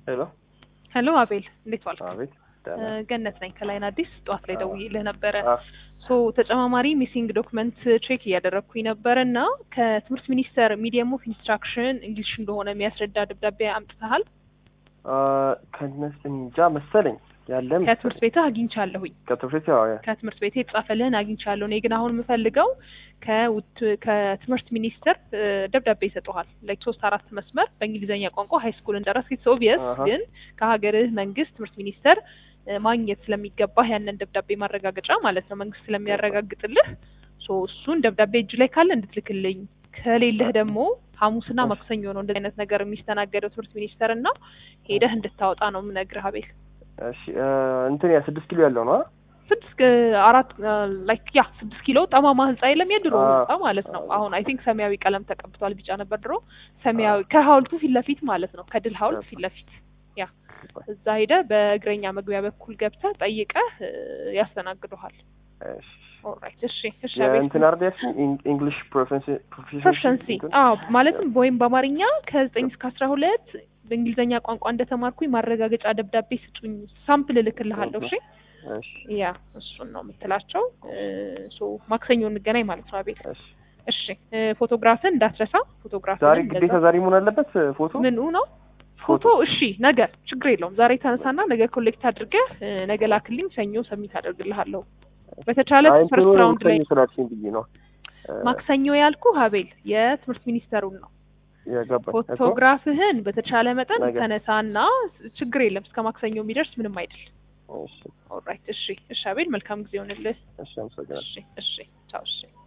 ሄሎ ሄሎ አቤል እንዴት ዋልክ? አቤት ደህና ገነት ነኝ ከላይን አዲስ ጠዋት ላይ አዎ። ደውዬልህ ነበረ። አ- ሶ ተጨማማሪ ሚሲንግ ዶክመንት ቼክ እያደረግኩኝ ነበረ እና ከትምህርት ሚኒስቴር ሚዲየም ኦፍ ኢንስትራክሽን እንግሊሽ እንደሆነ የሚያስረዳ ደብዳቤ አምጥተሃል? አ፣ ከነስ እንጃ መሰለኝ ያለ ከትምህርት መሰለኝ ቤትህ አግኝቻለሁኝ። ከትምህርት ቤት ያው ያ- ከትምህርት ቤት የተጻፈልህን አግኝቻለሁ። እኔ ግን አሁን የምፈልገው ከውት ከትምህርት ሚኒስቴር እ፣ ደብዳቤ ይሰጠዋል ላይክ ሶስት አራት መስመር በእንግሊዝኛ ቋንቋ ሀይ ስኩል እንደረስክ ኢትስ ኦብቪየስ አሀ። ግን ከሀገርህ መንግስት ትምህርት ሚኒስቴር እ፣ ማግኘት ስለሚገባህ ያንን ደብዳቤ ማረጋገጫ ማለት ነው መንግስት ስለሚያረጋግጥልህ ሶ እሱን ደብዳቤ እጅ ላይ ካለ እንድትልክልኝ ከሌለህ ደግሞ ሐሙስና እሺ። ማክሰኞ ነው እንደዚህ አይነት ነገር የሚስተናገደው ትምህርት ሚኒስቴር እና ሄደህ እንድታወጣ ነው የምነግርህ አቤል እሺ አ፣ እንትን ያ ስድስት ኪሎ ያለው ነው አ? ስድስት አራት ላይክ ያ ስድስት ኪሎ ጠማማ ህንጻ የለም የድሮ አ- ህንጻ ማለት ነው። አ- አሁን አይ ቲንክ ሰማያዊ ቀለም ተቀብቷል፣ ቢጫ ነበር ድሮ። ሰማያዊ ከሀውልቱ ፊት ለፊት ማለት ነው፣ ከድል ሀውልት ፊት ለፊት ያ እዛ ሄደህ በእግረኛ መግቢያ በኩል ገብተህ ጠይቀህ እ፣ ያስተናግዱሃል። እሺ ኦልራይት እሺ እሺ አቤል የእንትን አርድ ያልሽኝ ኢን- ኢንግሊሽ ፕሮፌንሲ ፕሮፌሽንሲ አዎ ማለትም ወይም በአማርኛ ከዘጠኝ እስከ አስራ ሁለት በእንግሊዝኛ ቋንቋ እንደተማርኩኝ ማረጋገጫ ደብዳቤ ስጡኝ፣ ሳምፕል እልክልሃለሁ። እሺ እሺ ያ እሱን ነው የምትላቸው። ሶ ማክሰኞ እንገናኝ ማለት ነው አቤል። እሺ እሺ እ፣ ፎቶግራፍን እንዳትረሳ። ፎቶግራፍን ዛሬ ግዴታ ዛሬ መሆን አለበት ፎቶ ምኑ ነው ፎቶ? እሺ ነገ ችግር የለውም። ዛሬ ተነሳና ነገ ኮሌክት አድርገህ እ፣ ነገ ላክልኝ። ሰኞ ሰሚት አደርግልሃለሁ። በተቻለ አይ ፈርስት እንትኑ ራውንድ ላይ ሰኞ ስላልሽኝ ብዬ ነው አ፣ ማክሰኞ ያልኩ ሀቤል የትምህርት ሚኒስተሩን ነው። የገባኝ እኮ ፎቶግራፍህን በተቻለ መጠን ነገ። ተነሳና ችግር የለም እስከ ማክሰኞ የሚደርስ ምንም አይደል። እሺ ኦልራይት እሺ እሺ አቤል መልካም ጊዜ ይሆንልህ። እሺ አመሰግናለሁ እሺ እሺ ቻው እሺ